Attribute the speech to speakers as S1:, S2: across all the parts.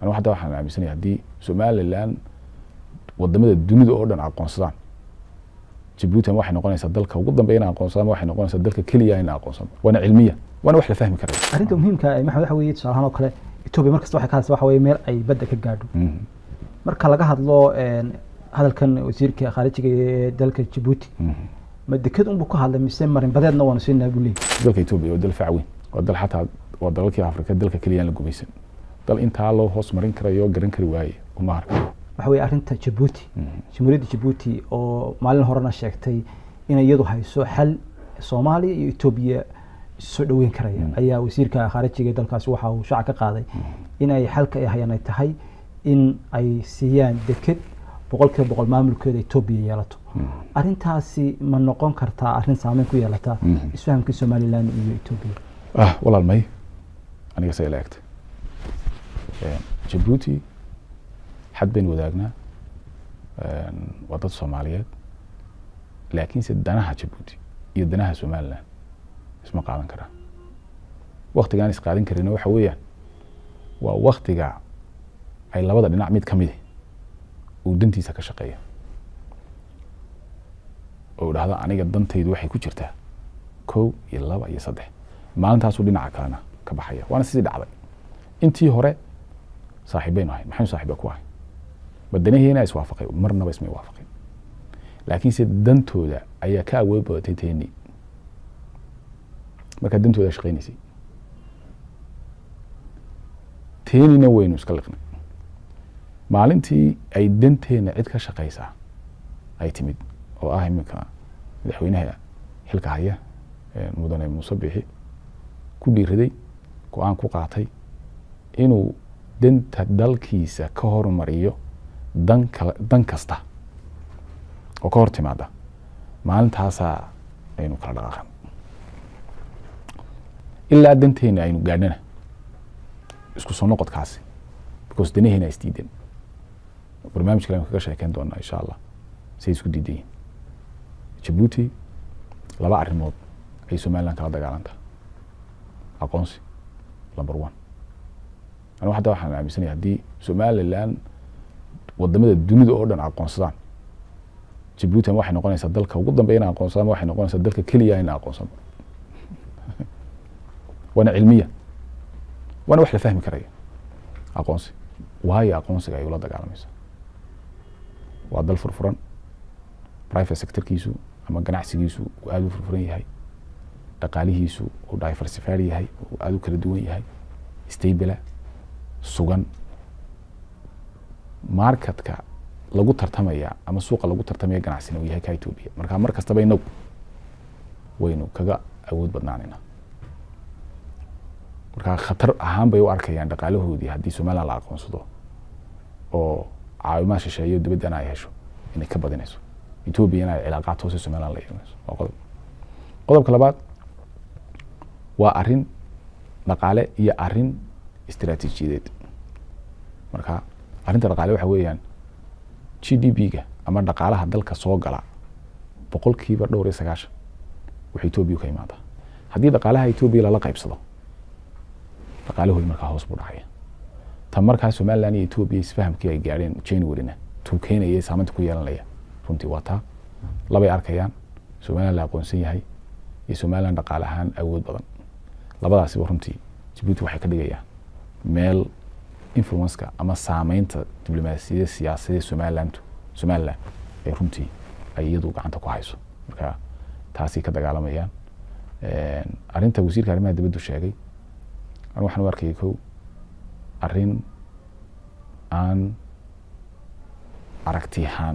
S1: anigu hadda waxaan aaminsanaya haddii somalilan wadamada dunida oo dhan aqoonsadaan jabuuti ama waxay noqonaysaa dalka ugu dambeeya in aqoonsadaan ama waxay noqonaysaa dalka keliya in aqoonsado waana cilmiya waana wax la fahmi karaya
S2: arrinta muhiimka ah maxamed waxa weeye tusaale ahaan oo kale etoobiya markasta waxay ka hadlaysaa waxa weeye meel ay badda ka gaadho
S1: Mhm.
S2: marka laga hadlo een, hadalkan wasiirka khaarijiga ee dalka jabuuti
S1: Mhm.
S2: ma deked unbuu ka hadlay mise marin badeedna waanu siinaa buu leeyahy
S1: dalka etoobiya waa dal fac weyn waa dal xataa waa dalalkii afrika dalka keliya aan la gumaysan dal intaa loo hoos marin karayo garan kari waaye uma arka
S2: waxa weeye arrinta jabuuti jamhuuriyadda jabuuti oo maalin horena sheegtay inay iyadu hayso xal soomaaliya iyo etoobiya soo dhoweyn karaya ayaa wasiirka khaarijiga ee dalkaasi waxa uu shaaca ka qaaday inay xalka ay hayaan ay tahay in ay siiyaan deked boqolkiiba boqol maamulkeeda etoobiya yeelato arrintaasi ma noqon kartaa arrin saameyn ku yeelata
S1: Mhm.
S2: isfahamkii somalilan iyo etoobiya
S1: ah walaal may aniga say ila egtay Een, jabuuti xad baynu wadaagnaa Een, waa dad soomaaliyeed laakiinse danaha jabuuti iyo danaha somalilan isma qaadan karaan waktigaan is qaadan karina waxa weeyaan waa waktiga ay labada dhinac mid ka midi uu dantiisa ka shaqeeya oo dhahdo aniga dantaydu waxay ku jirtaa kow iyo laba iyo saddex maalintaasuu dhinaca kalena ka baxaya waana sidii dhacday intii hore saaxiibaynu ahayn maxaynu saaxiiba ku ahay badanaheena iswaafaqay marnaba ismay waafaqin laakiinse dantooda ayaa ka awood badatay teeni markaa dantooda shaqaynaysay teenina waynu iska liqnay maalintii ay danteena cid ka shaqaysaa ay timid oo ah iminka madaxweynaha xilka haya ee mudane muuse bixi ku dhiiraday go-aan ku qaatay inuu danta dalkiisa ka hormariyo dan kala dan kasta oo ka hor timaada maalintaasaa aynu kala dhaqaaqan ilaa danteena aynu gaadhana isku soo noqodkaasi because danaheena isdiidan barnaamij kale aynu kaga sheekeyn doonaa insha allah say isku diidan yihin jabuuti laba arrimood ay somaliland kala dagaalantaa aqoonsi number one anigu hadda waxaan aaminsanaya haddii somaliland wadamada dunida oo dhan aqoonsadaan jabuuti ama waxay noqonaysaa dalka ugu dambeeya in aqoonsado ama waxay noqonaysaa dalka keliya in aqoonsado waana cilmiya waana wax la fahmi karaya aqoonsi waayo aqoonsiga ay ula dagaalamaysa waa dal furfuran private sectorkiisu ama ganacsigiisu uu aada u furfuran yahay dhaqaalihiisu uu diversified yahay uu aada u kala duwan yahay stabila sugan marketka lagu tartamaya ama suuqa lagu tartamaya ganacsina uu yahay ka etoobiya marka mar kastaba inagu waynu kaga awood badnaanayna marka khatar ahaan bay u arkayaan dhaqaalahoodii haddii somaliland la aqoonsado oo caawimaha shisheeyo dibaddana ay hesho inay ka badinayso etoobiyana ay cilaaqaad hoose somaliland la yeelanayso waa qodob qodobka labaad waa arrin dhaqaale iyo arrin istiraatiijiyadeed marka arrinta dhaqaale waxa weeyaan g d p-ga ama dhaqaalaha dalka soo gala boqolkiiba dhowr iyo sagaashan wuxuu etoobiya ka imaadaa haddii dhaqaalaha etoobiya lala qaybsado dhaqaalahoodi markaa hoos buu dhacaya tan markaa somaliland iyo etoobiya isfahamkii ay gaadheen januaryna tuu keenaya saameynta ku yeelanaya runtii waa taa labay arkayaan somaliland la aqoonsan yahay iyo somaliland dhaqaale ahaan awood badan labadaasiba runtii jabuuti waxay ka dhigayaan meel influenceka ama saameynta diblomaasiyadda siyaasadee somaliland somaliland ee runtii ay iyadu gacanta ku hayso marka taasay ka dagaalamayaan arrinta wasiirka arrimaha dibaddu sheegay anu waxaan u arkayay kow arrin aan aragti ahaan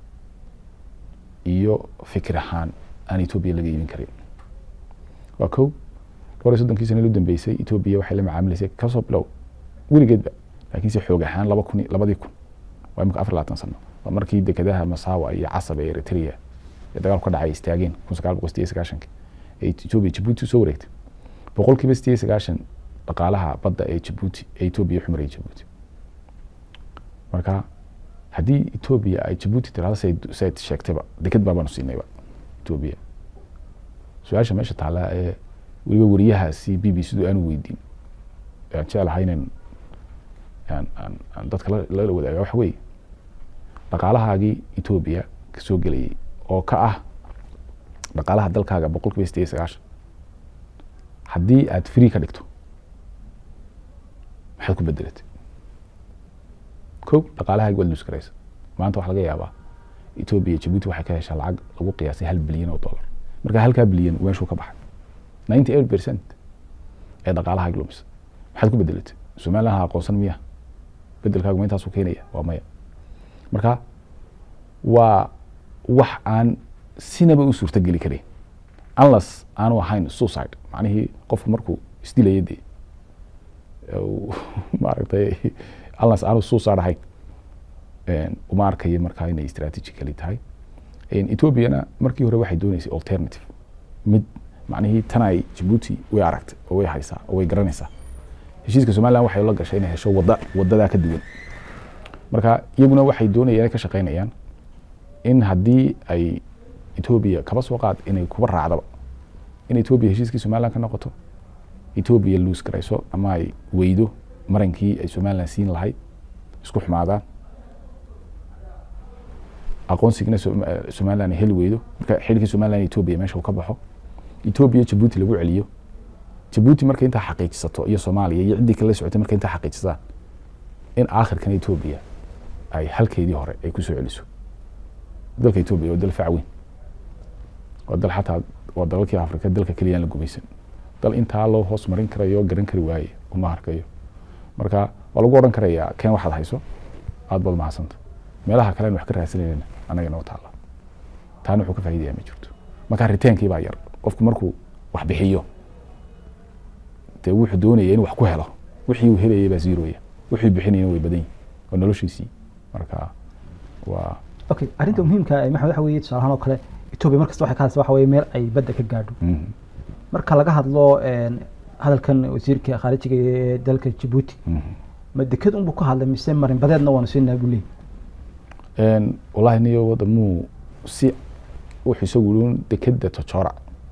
S1: iyo fikir ahaan aan etoobiya laga iibin karin waa kow dhowr iyo soddonkii sana u dambeysay etoobiya waxay la macaamilaysay kasoo bilow weligeedba laakiinse xoog ahaan laba kun labadii kun waa imika afar labaatan sano waa markii dekedaha masawa iyo casab ee eritrea ee dagaalku ka dhacay istaageen kun sagaal boqol sideed sagaashanki ee etoobiya jabuuti usoo wareegtay boqolkiiba sideed sagaashan dhaqaalaha badda ee jabuuti ee etoobiya xumaraya jabuuti marka haddii etoobiya ay jabuuti tirahdo sayd sheegtayba deked baabaanu siinayba etoobiya su-aasha meesha taallaa ee weliba wariyahaasi b b c du aanu weydiin aan jeclahay inan aan aan aan dadka la- lala wadaaga waxa weeye dhaqaalahaagii etoobiya ka soo gelayay oo ka ah dhaqaalaha dalkaaga boqol kiiba sideed iyo sagaashan haddii aad free ka dhigto maxaad ku bedelatay ko dhaqaalahaagi waad luus garaysa maanta waxaa laga yaabaa etoobiya jabuuti waxay ka heshaa lacag lagu qiyaasay hal bilyan oo dollar marka halkaa bilyan meeshuu ka baxay ninety eight percent ee dhaqaalahaagi lumisa maxaad ku bedelatay somaliland ha aqoonsan miya bedelkaagu ma intaasuu keenaya waa maya marka waa wax aan sinaba u suurtogeli karin unless aanu ahayn suicide macnihii qofku markuu isdilaya dee uu maaragtay unless aanu suicide ahayn een, uma arkayo markaa inay strategically tahay Een, ethoopiana markii hore waxay dooneysay alternative mid macnihii tan ay jabuuti way aragtay oo way haysaa oo way garanaysaa heshiiska somaliland waxay la gashay inay hesho wada wadadaa ka duwan marka iyaguna waxay doonayaan ka shaqaynayaan in haddii ay etoobiya kaba soo qaad inay kuba raacdaba in etoobiya heshiiskii somaliland ka noqoto etoobiya luus garayso ama ay weydo marankii ay somaliland siin lahayd isku xumaadaan aqoonsigina Som- eh, somaliland ay heli weydo marka xilkii somaliland iyo etoobiya meesha uu ka baxo etoobiya jabuuti lagu celiyo jabuuti markay intaa xaqiijisato iyo soomaaliya iyo ciddii kale la socotay markay intaa xaqiijistaan in aakhirkan etoobiya ay halkeedii hore ay kusoo celiso dalka etoobiya waa dal fac weyn waa dal xataa waa dalalkii afrika dalka keliya aan la gumaysan dal intaa loo hoos marin karayo oo garan kari waaye uma arkayo marka waa lagu odhan karayaa keen waxaad hayso aad baad mahadsanta meelaha kale aan wax ka raadsanayna anaga inoo taala taana wuxuu ka faa'iidayaa ma jirto marka riteenkii baa yar qofku markuu wax bixiyo dee wuxuu doonaya in wax ku helo wixii uu helayay baa zeroya wixii bixinayna way badan yihin waa noloshiisii marka waa
S2: okay arrinta muhiimka ah maxamed waxa weeye tusaale ahaan oo kale etoobiya markasta waxay ka hadlaysaa waxa weeye meel ay badda ka gaadho
S1: mhm,
S2: marka laga hadlo een, hadalkan wasiirka khaarijiga ee dalka jabuuti
S1: mhm.
S2: ma deked unbuu ka hadlay mise marin badeedna waanu siinaa buu leeyahy
S1: Een, wallahi niyo wadamuu si wuxuu isagu yidhi dekeda tojora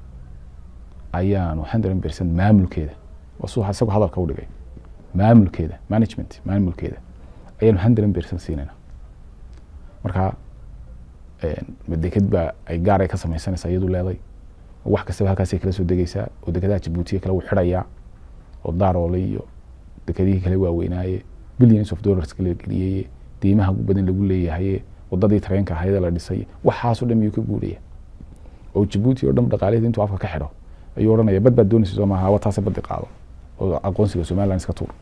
S1: ayaanu hundred percent maamulkeeda wasuu isagu hadalka u dhigay maamulkeeda management maamulkeeda ayaanu hundred percent siinayna marka een, ma deked baa ay gaar ay ka sameysanaysaa iyadu leeday wax kastaba halkaasay kala soo degeysaa oo dekadaha jabuutiya kale wuu xidhayaa oo daaroole iyo dekedihii kale waaweynaaye billions of dollars kala geliyeye deymaha ugu badan lagu leeyahaye wadadii tareenka ahayd ee la dhisay waxaasoo dhan miyuu ka guuraya oo jabuuti oo dhan dhaqaalaheeda intuu afka ka xidho ayuu odhanaya bad baad doonaysa soo maaha wataase baddi qaado oo aqoonsiga somaliland iska tuur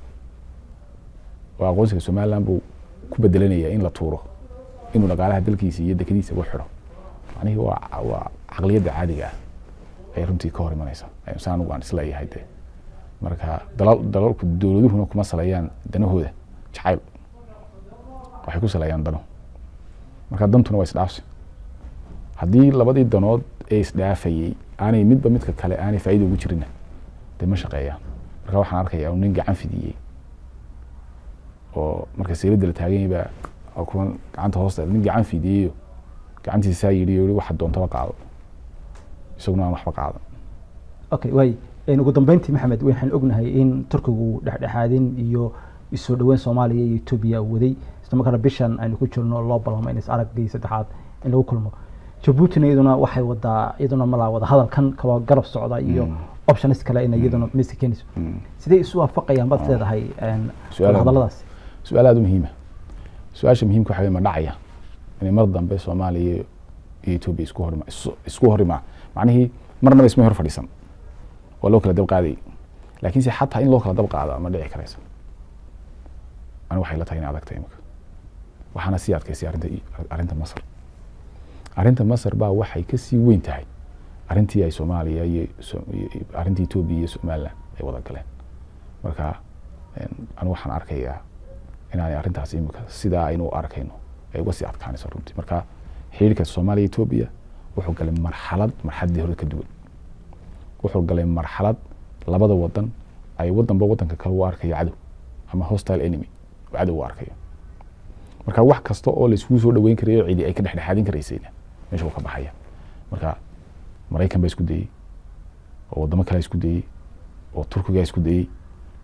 S1: oo aqoonsiga somaliland buu ku bedelanaya in la tuuro inuu dhaqaalaha dalkiisa iyo dekadiisa ugu xidho macnihii waa waa caqliyadda caadiga ah ay runtii ka hor imanaysa sa anigu aan isleeyahay dee marka dalal dalalku dowladuhuna kuma saleeyaan danahooda jacayl waxay ku saleeyaan dano marka dantuna waa isdhaafsi haddii labadii danood ee isdhaafayey aanay midba midka kale aanay faa'iida ugu jirinna dee ma shaqeeyaan marka waxaan arkayaa nin gacan fidiyey oo marka seeladda la taagan yahay baa kuwan gacanta hoosta nin gacan fidiyeyo gacantiisa saa yidhi yidhi waxa doontaba qaado isaguna aan waxba qaadan
S2: okay waay een, ugu dambeyntii maxamed waxaan ognahay in turkigu dhexdhexaadin iyo isoo dhaweyn soomaaliya iyo etoobiya uu waday isla markaana bishan aynu ku jirno loo balamo in is araggii saddexaad in lagu kulmo jabuutina iyaduna waxay wadaa iyaduna malaa wada hadalkan kaba garab socda iyo
S1: Mm.
S2: options kale inay iyaduna miska keenayso sidee isu waafaqayaan baad leedahay een,
S1: Su'aal aad-
S2: hadalladaas
S1: su-aal aada u muhiima su-aasha muhiimka waxa wey ma dhacaya inay mar dambe soomaaliya iyo etoobiya isku horima isu- isku horimaa macnihii marnaba isma hor fadhiisan waa loo kala dab qaadayay laakiinse xataa in loo kala dab qaado ma dhici karaysa ani waxay la tahay in adagta imika waxaana sii adkaysay arrinta arrinta masar arrinta masar baa waxay kasii weyn tahay arrintii ay soomaaliya iyo so- iyo- iyo- arrintii etoobiya iyo somaliland ay wada galeen marka een, anigu waxaan arkayaa inaanay arrintaas imika sidaa aynu u arkayno ay uga sii adkaanayso runtii marka xiriirka soomaaliya etoobiya wuxuu galay marxalad marxaladdii hore ka duwan wuxuu galay marxalad labada wadan ay wadanba wadanka kale u arkayo cadow ama hostile enemy oo cadow u arkayo marka wax kasta oo laiskugu soo dhaweyn karayo cidi ay ka dhexdhexaadin karaysayna meesha wuu ka baxaya marka maraykan baa isku dayey oo wadamo kale isku dayey oo turkiga isku dayey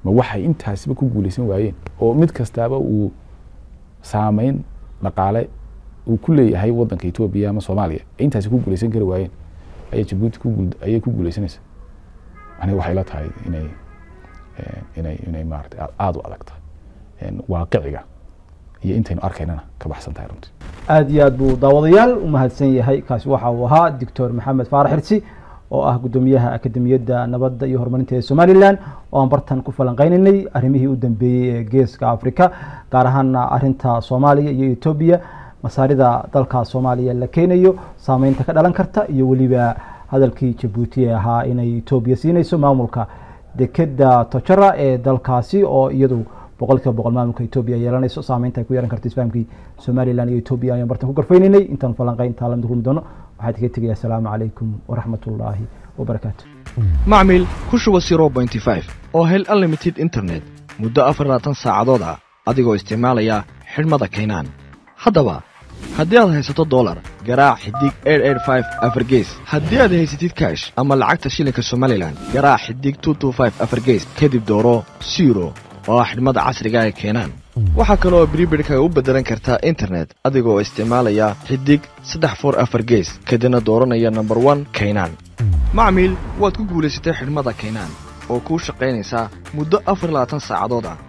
S1: ma waxay intaasiba ku guuleysan waayeen oo mid kastaaba uu saameyn dhaqaale uu ku leeyahay wadanka etoobiya ama soomaaliya ay intaasi ku guuleysan kari waayeen ayay jabuuti ku guul ayay ku guuleysanaysa aniga waxay la tahay inay inay inay maaragtay aada u adag tahay waaqiciga iyo intaynu arkaynana ka baxsan tahay runtii
S2: aada iyo aad buu daawadayaal u mahadsan yahay kaasi waxa uu ahaa doctor maxamed faarax xirsi oo ah guddoomiyaha akademiyadda nabadda iyo horumarinta ee somalilan oo aan bartan ku falanqeynaynay arrimihii u dambeeyey ee geeska africa gaar ahaana arrinta soomaaliya iyo etoobiya masaarida dalka soomaaliya la keenayo saameynta ka dhalan karta iyo weliba hadalkii jabuuti ee ahaa inay etoobiya siinayso maamulka dekeda tojara ee dalkaasi oo iyadu boqol kiiba boqol maamulka etoobiya yeelanayso saameynta ay ku yeelan karto isfahamkii somalilan iyo etoobiya ayaan bartan ku garfeynaynay intaan falanqeyn intaa lamid kulmi doono waxaa idinka tegaya asalaamu calaykum waraxmat ullaahi wabarakaatu
S3: macmil ku shuba zero pointy five oo hel unlimited internet muddo afar labaatan saacadood ah adigoo isticmaalaya xidhmada kaynaan haddaba haddii aad haysato dolar garaac xidig afargees haddii aad haysatid kaash ama lacagta shilinka somalilan garaac xidig afargees kadib dooro siro oo ah xidhmada casriga ee keenaan waxaa kale oo bribirkaga u beddelan kartaa internet adigoo isticmaalaya xidig saddex for afar gees kadibna dooranaya nomber one kaynaan macmiil waad ku guulaysatay xidhmada kaynaan oo kuu shaqaynaysaa muddo afar labaatan saacadood ah